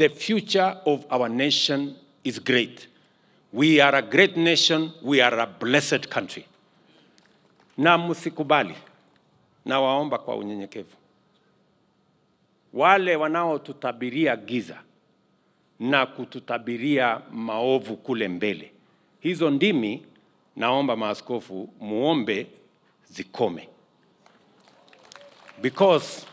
the future of our nation is great. We are a great nation, we are a blessed country. Na msikubali, na waomba kwa unyenyekevu, wale wanaotutabiria giza na kututabiria maovu kule mbele, hizo ndimi naomba maaskofu muombe zikome, because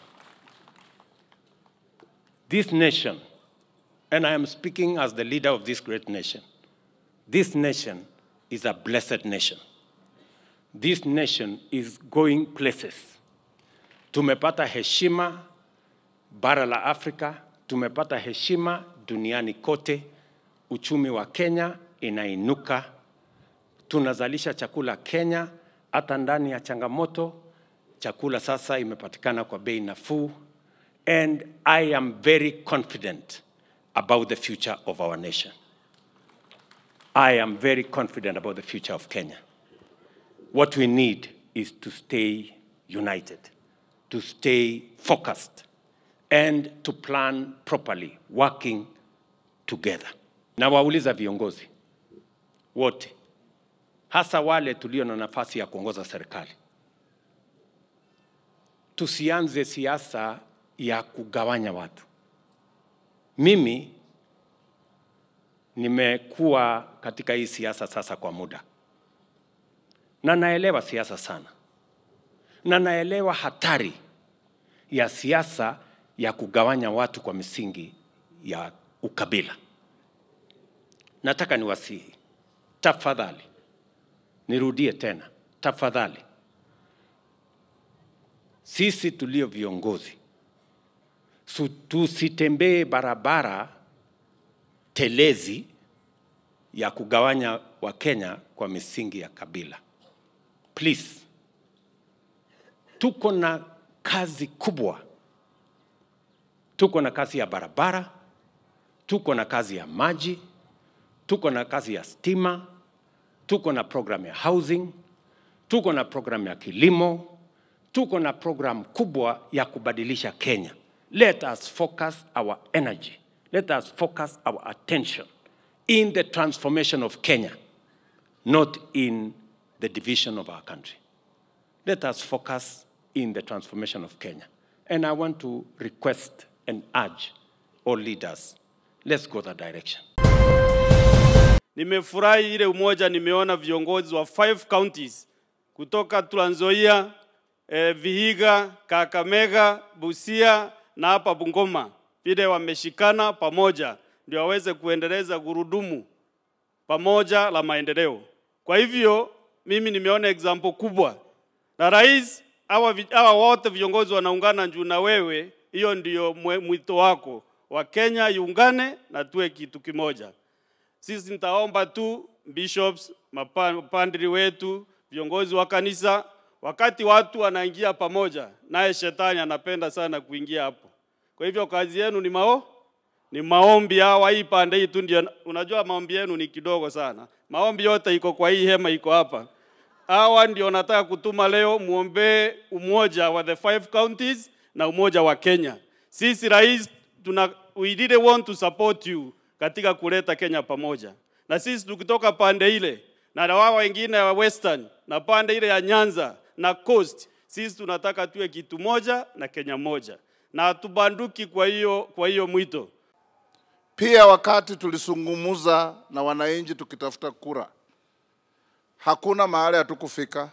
this nation, and I am speaking as the leader of this great nation, this nation is a blessed nation. This nation is going places. Tumepata heshima bara la Afrika, tumepata heshima duniani kote. Uchumi wa Kenya inainuka, tunazalisha chakula Kenya hata ndani ya changamoto. Chakula sasa imepatikana kwa bei nafuu, and I am very confident about the future of our nation. I am very confident about the future of Kenya. What we need is to stay united, to stay focused, and to plan properly, working together. Na wauliza viongozi wote, hasa wale tulio na nafasi ya kuongoza serikali, tusianze siasa ya kugawanya watu. Mimi nimekuwa katika hii siasa sasa kwa muda, na naelewa siasa sana, na naelewa hatari ya siasa ya kugawanya watu kwa misingi ya ukabila. Nataka niwasihi, tafadhali, nirudie tena, tafadhali, sisi tulio viongozi su- tusitembee barabara telezi ya kugawanya Wakenya kwa misingi ya kabila. Please, tuko na kazi kubwa, tuko na kazi ya barabara, tuko na kazi ya maji, tuko na kazi ya stima, tuko na program ya housing, tuko na program ya kilimo, tuko na program kubwa ya kubadilisha Kenya. Let us focus our energy, let us focus our attention in the transformation of Kenya, not in the division of our country. Let us focus in the transformation of Kenya. And I want to request and urge all leaders, let's go that direction. Nimefurahi ile umoja, nimeona viongozi wa five counties kutoka Trans Nzoia, eh, Vihiga, Kakamega, Busia na hapa Bungoma, vile wameshikana pamoja ndio waweze kuendeleza gurudumu pamoja la maendeleo. Kwa hivyo mimi nimeona example kubwa, na rais hawa vi- hawa wote viongozi wanaungana juu na wewe, hiyo ndio mwe- mwito wako wa Kenya iungane na tuwe kitu kimoja. Sisi nitaomba tu bishops, mapa- mapadri wetu, viongozi wa kanisa, wakati watu wanaingia pamoja, naye shetani anapenda sana kuingia hapo. Kwa hivyo kazi yenu ni mao ni maombi hawa, hii pande hii tu ndio, unajua maombi yenu ni kidogo sana. Maombi yote iko kwa hii hema, iko hapa. Hawa ndio nataka kutuma leo, muombee umoja wa the five counties na umoja wa Kenya. Sisi rais, tuna, we really want to support you katika kuleta Kenya pamoja, na sisi tukitoka pande ile na na wao wengine wa Western na pande ile ya Nyanza na Coast, sisi tunataka tuwe kitu moja na Kenya moja, na hatubanduki kwa hiyo kwa hiyo mwito. Pia wakati tulisungumuza na wananchi tukitafuta kura, hakuna mahali hatukufika.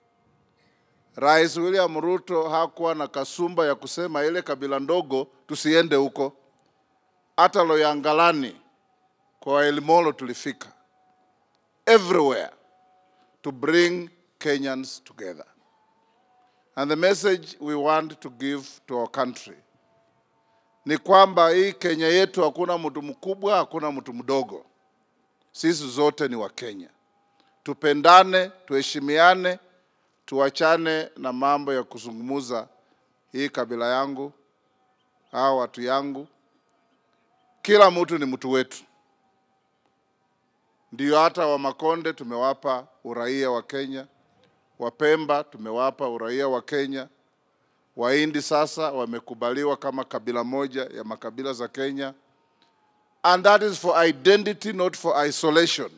Rais William Ruto hakuwa na kasumba ya kusema ile kabila ndogo tusiende huko. Hata Loyangalani kwa Elimolo tulifika, everywhere to bring Kenyans together. And the message we want to give to our country ni kwamba hii Kenya yetu hakuna mtu mkubwa, hakuna mtu mdogo. Sisi zote ni Wakenya. Tupendane, tuheshimiane, tuachane na mambo ya kuzungumuza hii kabila yangu au watu yangu. Kila mtu ni mtu wetu. Ndio hata wa Makonde tumewapa uraia wa Kenya, Wapemba tumewapa uraia wa Kenya, Wahindi sasa wamekubaliwa kama kabila moja ya makabila za Kenya. and that is for identity, not for isolation.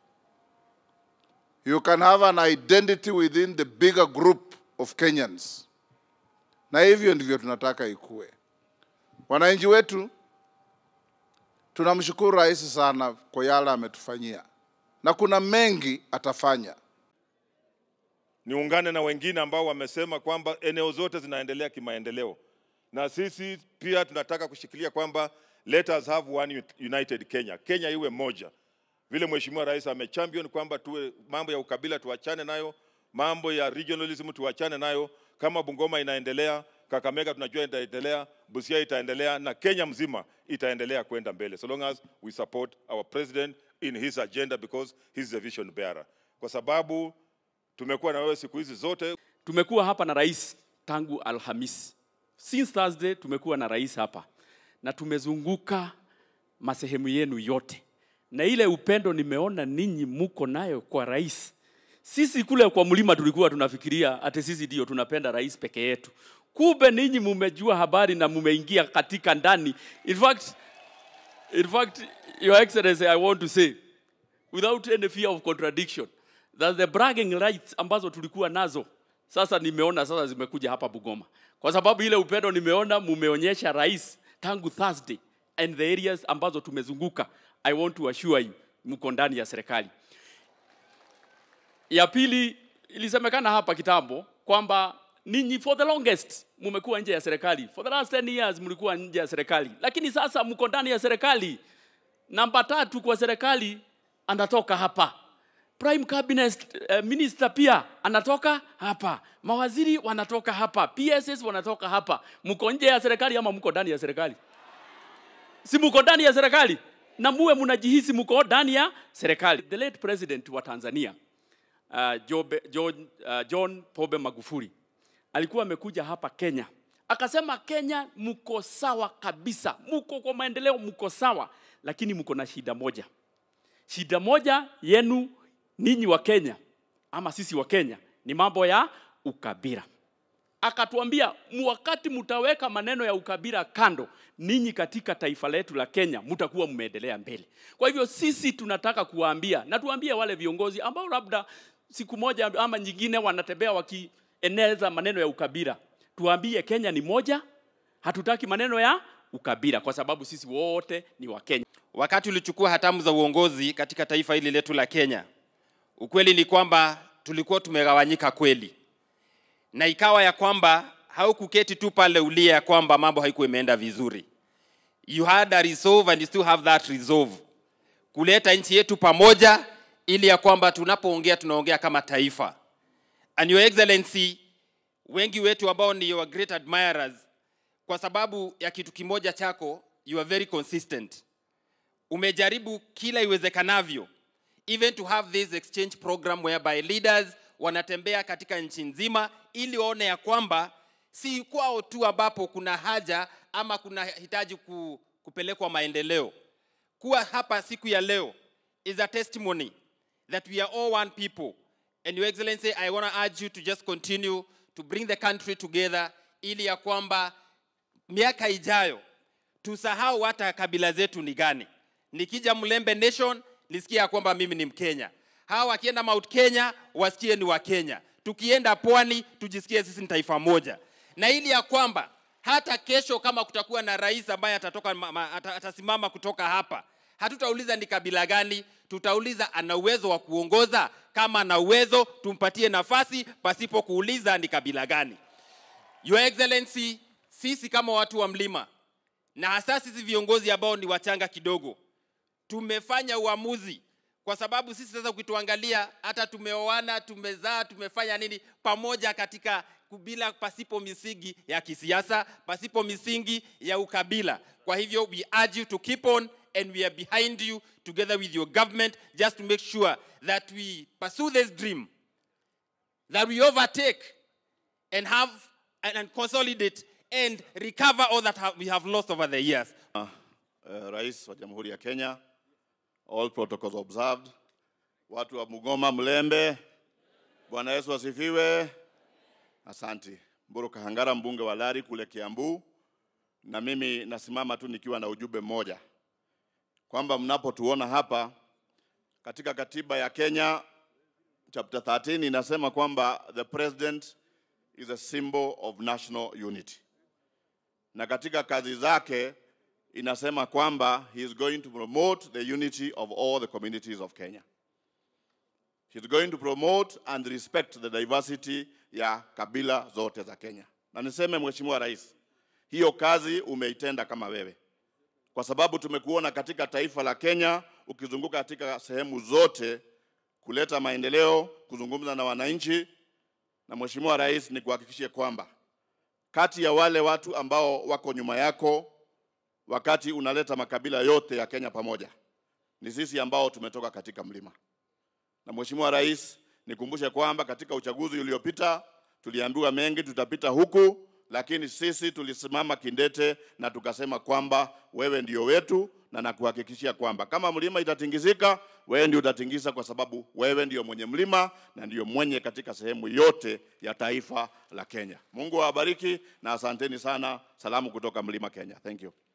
You can have an identity within the bigger group of Kenyans, na hivyo ndivyo tunataka ikue. Wananchi wetu, tunamshukuru rais sana kwa yale ametufanyia, na kuna mengi atafanya. niungane na wengine ambao wamesema kwamba eneo zote zinaendelea kimaendeleo, na sisi pia tunataka kushikilia kwamba let us have one united Kenya, Kenya iwe moja, vile Mheshimiwa Rais amechampion kwamba tuwe mambo ya ukabila tuachane nayo, mambo ya regionalism tuachane nayo. Kama Bungoma inaendelea, Kakamega tunajua itaendelea, Busia itaendelea na Kenya mzima itaendelea kwenda mbele, so long as we support our president in his agenda because he's the vision bearer, kwa sababu tumekuwa na wewe siku hizi zote Tumekuwa hapa na rais tangu Alhamisi. Since Thursday tumekuwa na rais hapa na tumezunguka masehemu yenu yote, na ile upendo nimeona ninyi muko nayo kwa rais. Sisi kule kwa mlima tulikuwa tunafikiria ati sisi ndio tunapenda rais peke yetu, kumbe ninyi mumejua habari na mumeingia katika ndani. In fact, in fact, Your Excellency, I want to say without any fear of contradiction that the bragging rights ambazo tulikuwa nazo sasa nimeona sasa zimekuja hapa Bungoma, kwa sababu ile upendo nimeona mumeonyesha rais tangu Thursday and the areas ambazo tumezunguka. I want to assure you mko ndani ya serikali. Ya pili, ilisemekana hapa kitambo kwamba ninyi for the longest mumekuwa nje ya serikali, for the last 10 years mlikuwa nje ya serikali, lakini sasa mko ndani ya serikali. Namba tatu kwa serikali anatoka hapa. Prime cabinet uh, minister pia anatoka hapa, mawaziri wanatoka hapa, PSS wanatoka hapa. Mko nje ya serikali ama mko ndani ya serikali? Si mko ndani ya serikali na muwe mnajihisi mko ndani ya serikali. The late president wa Tanzania uh, Jobe, John, uh, John Pombe Magufuli alikuwa amekuja hapa Kenya akasema, Kenya mko sawa kabisa, mko kwa maendeleo, mko sawa, lakini mko na shida moja. Shida moja yenu ninyi wa Kenya ama sisi wa Kenya ni mambo ya ukabila. Akatuambia wakati mtaweka maneno ya ukabila kando, ninyi katika taifa letu la Kenya mtakuwa mmeendelea mbele. Kwa hivyo sisi tunataka kuwaambia na tuambie wale viongozi ambao labda siku moja ama nyingine wanatembea wakieneza maneno ya ukabila, tuambie Kenya ni moja, hatutaki maneno ya ukabila kwa sababu sisi wote ni wa Kenya. Wakati ulichukua hatamu za uongozi katika taifa hili letu la Kenya, ukweli ni kwamba tulikuwa tumegawanyika kweli, na ikawa ya kwamba haukuketi tu pale ulia ya kwamba mambo haikuwa imeenda vizuri. You had a resolve and you still have that resolve kuleta nchi yetu pamoja, ili ya kwamba tunapoongea tunaongea kama taifa. And your excellency, wengi wetu ambao ni your great admirers, kwa sababu ya kitu kimoja chako, you are very consistent umejaribu kila iwezekanavyo even to have this exchange program whereby leaders wanatembea katika nchi nzima ili waone ya kwamba si kwao tu ambapo kuna haja ama kuna hitaji ku, kupelekwa maendeleo kuwa hapa siku ya leo is a testimony that we are all one people and your excellency i want to urge you to just continue to bring the country together ili ya kwamba miaka ijayo tusahau hata kabila zetu ni gani nikija Mlembe Nation nisikie ya kwamba mimi ni Mkenya. Hawa wakienda Mount Kenya wasikie ni wa Kenya. Tukienda pwani tujisikie sisi ni taifa moja, na ili ya kwamba hata kesho kama kutakuwa na rais ambaye atatoka ma- ma- ata- atasimama kutoka hapa, hatutauliza ni kabila gani, tutauliza ana uwezo wa kuongoza. Kama ana uwezo, tumpatie nafasi pasipo kuuliza ni kabila gani. Your Excellency, sisi kama watu wa mlima na hasa sisi viongozi ambao ni wachanga kidogo, tumefanya uamuzi kwa sababu sisi sasa ukituangalia hata tumeoana tumezaa tumefanya nini pamoja katika bila pasipo misingi ya kisiasa pasipo misingi ya ukabila kwa hivyo we urge you to keep on and we are behind you together with your government just to make sure that we pursue this dream that we overtake and have and, and consolidate and recover all that ha- we have lost over the years uh, Rais wa Jamhuri ya Kenya, all protocols observed. Watu wa Mugoma, Mlembe, Bwana Yesu asifiwe. Asanti. Mburu Kahangara, mbunge wa Lari kule Kiambu, na mimi nasimama tu nikiwa na ujumbe mmoja kwamba mnapotuona hapa katika katiba ya Kenya chapter 13 inasema kwamba the president is a symbol of national unity, na katika kazi zake inasema kwamba he is going to promote the unity of all the communities of Kenya. He is going to promote and respect the diversity ya kabila zote za Kenya. Na niseme Mheshimiwa Rais, hiyo kazi umeitenda kama wewe, kwa sababu tumekuona katika taifa la Kenya ukizunguka katika sehemu zote kuleta maendeleo, kuzungumza na wananchi. Na Mheshimiwa Rais, nikuhakikishie kwamba kati ya wale watu ambao wako nyuma yako wakati unaleta makabila yote ya Kenya pamoja, ni sisi ambao tumetoka katika mlima. Na Mheshimiwa Rais, nikumbushe kwamba katika uchaguzi uliopita tuliambiwa mengi tutapita huku, lakini sisi tulisimama kindete na tukasema kwamba wewe ndio wetu, na nakuhakikishia kwamba kama mlima itatingizika, wewe ndio utatingiza, kwa sababu wewe ndio mwenye mlima na ndio mwenye katika sehemu yote ya taifa la Kenya. Mungu awabariki na asanteni sana. Salamu kutoka mlima Kenya. Thank you.